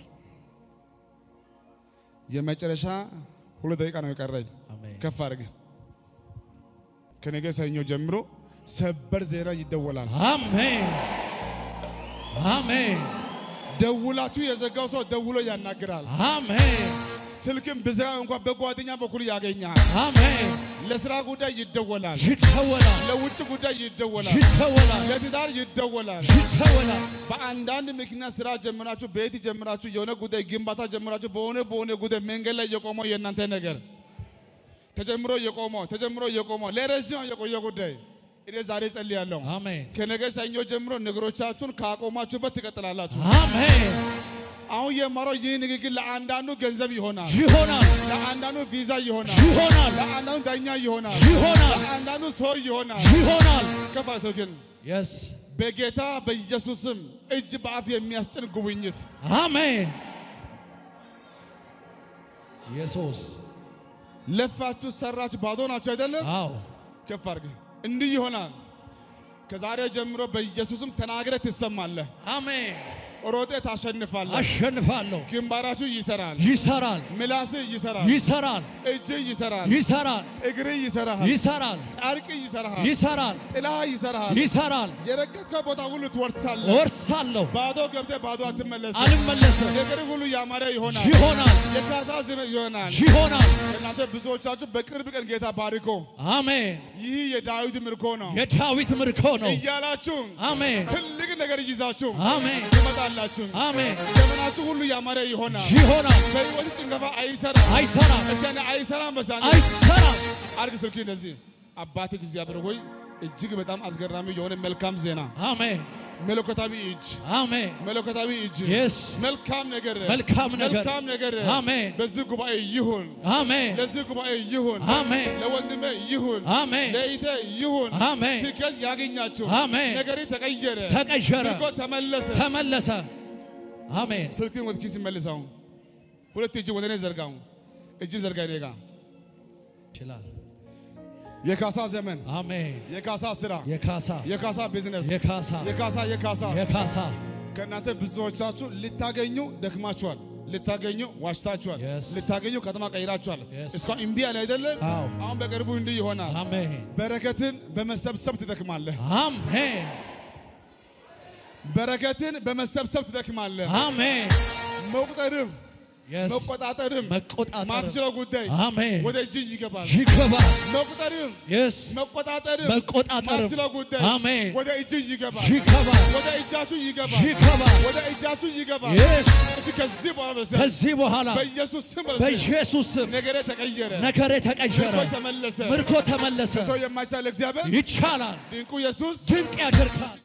Speaker 2: የመጨረሻ ሁለት ደቂቃ ነው የቀረኝ።
Speaker 3: አሜን።
Speaker 2: ከፍ አድርግ። ከነገ ሰኞ ጀምሮ ሰበር ዜና ይደወላል።
Speaker 3: አሜን አሜን
Speaker 2: ደውላችሁ የዘጋው ሰው ደውሎ ያናግራል።
Speaker 3: አሜን
Speaker 2: ስልክም ብዘጋ እንኳን በጓደኛ በኩል ያገኛል።
Speaker 3: አሜን።
Speaker 2: ለስራ ጉዳይ ይደወላል።
Speaker 3: ይደወላል
Speaker 2: ለውጭ ጉዳይ ይደወላል።
Speaker 3: ይደወላል
Speaker 2: ለትዳር ይደወላል።
Speaker 3: ይደወላል።
Speaker 2: በአንዳንድ ምክንያት ስራ ጀምራችሁ ቤት ጀምራችሁ የሆነ ጉዳይ ግንባታ ጀምራችሁ በሆነ በሆነ ጉዳይ መንገድ ላይ የቆመው የእናንተ ነገር ተጀምሮ የቆመው ተጀምሮ የቆመው ለረዥም የቆየ ጉዳይ እኔ ዛሬ ጸልያለሁ።
Speaker 3: አሜን
Speaker 2: ከነገ ሰኞ ጀምሮ ነገሮቻችሁን ካቆማችሁበት ትቀጥላላችሁ።
Speaker 3: አሜን።
Speaker 2: አሁን የማረው ይህ ንግግር ለአንዳንዱ ገንዘብ ይሆናል፣
Speaker 3: ይሆናል
Speaker 2: ለአንዳንዱ ቪዛ ይሆናል፣
Speaker 3: ይሆናል
Speaker 2: ለአንዳንዱ ዳኛ ይሆናል፣
Speaker 3: ይሆናል
Speaker 2: ለአንዳንዱ ሰው ይሆናል።
Speaker 3: ይሆናል።
Speaker 2: ከፋ ሰው ግን
Speaker 3: የስ
Speaker 2: በጌታ በኢየሱስም እጅ በአፍ የሚያስጭን ጉብኝት
Speaker 3: አሜን። ኢየሱስ
Speaker 2: ለፋችሁ ሰራችሁ ባዶ ናችሁ አይደለም?
Speaker 3: አዎ
Speaker 2: ከፍ አድርገህ እንዲህ ይሆናል። ከዛሬ ጀምሮ በኢየሱስም ተናግረህ ትሰማለህ።
Speaker 3: አሜን።
Speaker 2: ሮጤ ታሸንፋለህ።
Speaker 3: አሸንፋለሁ።
Speaker 2: ግንባራችሁ ይሰራል፣
Speaker 3: ይሰራል
Speaker 2: ምላስህ ይሰራል፣
Speaker 3: ይሰራል
Speaker 2: እጅህ ይሰራል፣
Speaker 3: ይሰራል
Speaker 2: እግርህ ይሰራል፣
Speaker 3: ይሰራል
Speaker 2: ጨርቅ ይሰራል፣
Speaker 3: ይሰራል
Speaker 2: ጥላህ ይሰራል።
Speaker 3: ይሰራል።
Speaker 2: የረገጥከው ቦታ ሁሉ ትወርሳለህ።
Speaker 3: ወርሳለሁ፣
Speaker 2: ባዶ ገብተህ ባዶ አትመለስም።
Speaker 3: አልመለስም።
Speaker 2: ነገር ሁሉ ያማረ ይሆናል።
Speaker 3: ይሆናል
Speaker 2: የካሳ ዘመን ይሆናል።
Speaker 3: ይሆናል።
Speaker 2: እናንተ ብዙዎቻችሁ በቅርብ ቀን ጌታ ባርኮ
Speaker 3: አሜን።
Speaker 2: ይህ የዳዊት ምርኮ ነው
Speaker 3: የዳዊት ምርኮ ነው።
Speaker 2: እያላችሁ
Speaker 3: አሜን
Speaker 2: ትልቅ ነገር ይዛችሁ
Speaker 3: አሜን
Speaker 2: ትመጣላችሁ።
Speaker 3: አሜን።
Speaker 2: ዘመናችሁ ሁሉ ያማረ ይሆናል።
Speaker 3: ይሆናል።
Speaker 2: በሕይወት ጭንገፋ አይሰራም።
Speaker 3: አይሰራም
Speaker 2: እስከነ አይሰራም። በሳን
Speaker 3: አይሰራም።
Speaker 2: አርግ ስልክ እንደዚህ አባት እግዚአብሔር ሆይ እጅግ በጣም አስገራሚ የሆነ መልካም ዜና
Speaker 3: አሜን
Speaker 2: መለኮታዊ እጅ
Speaker 3: አሜን።
Speaker 2: መለኮታዊ እጅ
Speaker 3: የስ
Speaker 2: መልካም ነገር
Speaker 3: መልካም ነገር
Speaker 2: መልካም ነገር
Speaker 3: አሜን
Speaker 2: በዚህ ጉባኤ ይሁን
Speaker 3: አሜን
Speaker 2: ለዚህ ጉባኤ ይሁን
Speaker 3: አሜን
Speaker 2: ለወንድሜ ይሁን
Speaker 3: አሜን
Speaker 2: ለኢቴ ይሁን
Speaker 3: አሜን
Speaker 2: ስኬት ያገኛችሁ
Speaker 3: አሜን።
Speaker 2: ነገሬ ተቀየረ
Speaker 3: ተቀየረ
Speaker 2: ምርኮ ተመለሰ
Speaker 3: ተመለሰ። አሜን
Speaker 2: ስልክን ወደ ኪስ መልሰው ሁለት እጅ ወደ እኔ ዘርጋው እጅ ዘርጋ እኔ ጋ
Speaker 3: ይችላል።
Speaker 2: የካሳ ዘመን
Speaker 3: አሜን
Speaker 2: የካሳ ስራ
Speaker 3: የካሳ
Speaker 2: የካሳ ቢዝነስ
Speaker 3: የካሳ
Speaker 2: የካሳ የካሳ
Speaker 3: የካሳ
Speaker 2: ከእናንተ ብዙዎቻችሁ ልታገኙ ደክማችኋል። ልታገኙ ዋሽታችኋል።
Speaker 3: Yes.
Speaker 2: ልታገኙ ከተማ ቀይራችኋል።
Speaker 3: Yes.
Speaker 2: እስካሁን እምቢ ያለ አይደለም።
Speaker 3: አዎ።
Speaker 2: አሁን በቅርቡ እንዲህ ይሆናል።
Speaker 3: አሜን
Speaker 2: በረከትን በመሰብሰብ ትደክማለህ።
Speaker 3: አሜን
Speaker 2: በረከትን በመሰብሰብ ትደክማለህ።
Speaker 3: አሜን
Speaker 2: መቁጠርም
Speaker 3: የስ
Speaker 2: መቆጣጠርም
Speaker 3: መቆጣጠር
Speaker 2: ማትችለው ጉዳይ
Speaker 3: አሜን
Speaker 2: ወደ እጅ ይገባል።
Speaker 3: ይገባል
Speaker 2: መቁጠርም
Speaker 3: የስ
Speaker 2: መቆጣጠርም
Speaker 3: መቆጣጠርም
Speaker 2: ማትችለው ጉዳይ
Speaker 3: አሜን
Speaker 2: ወደ እጅ ይገባል።
Speaker 3: ይገባል
Speaker 2: ወደ እጃችሁ ይገባል።
Speaker 3: ይገባል
Speaker 2: ወደ እጃችሁ ይገባል።
Speaker 3: የስ
Speaker 2: እስኪ ከዚህ በኋላ በሰ
Speaker 3: ከዚህ በኋላ
Speaker 2: በኢየሱስ ስም በሰ
Speaker 3: በኢየሱስ ስም
Speaker 2: ነገሬ ተቀየረ።
Speaker 3: ነገሬ ተቀየረ
Speaker 2: ምርኮ ተመለሰ።
Speaker 3: ምርኮ ተመለሰ
Speaker 2: ሰው የማይቻል እግዚአብሔር
Speaker 3: ይቻላል
Speaker 2: ድንቁ ኢየሱስ
Speaker 3: ድንቅ ያደርጋል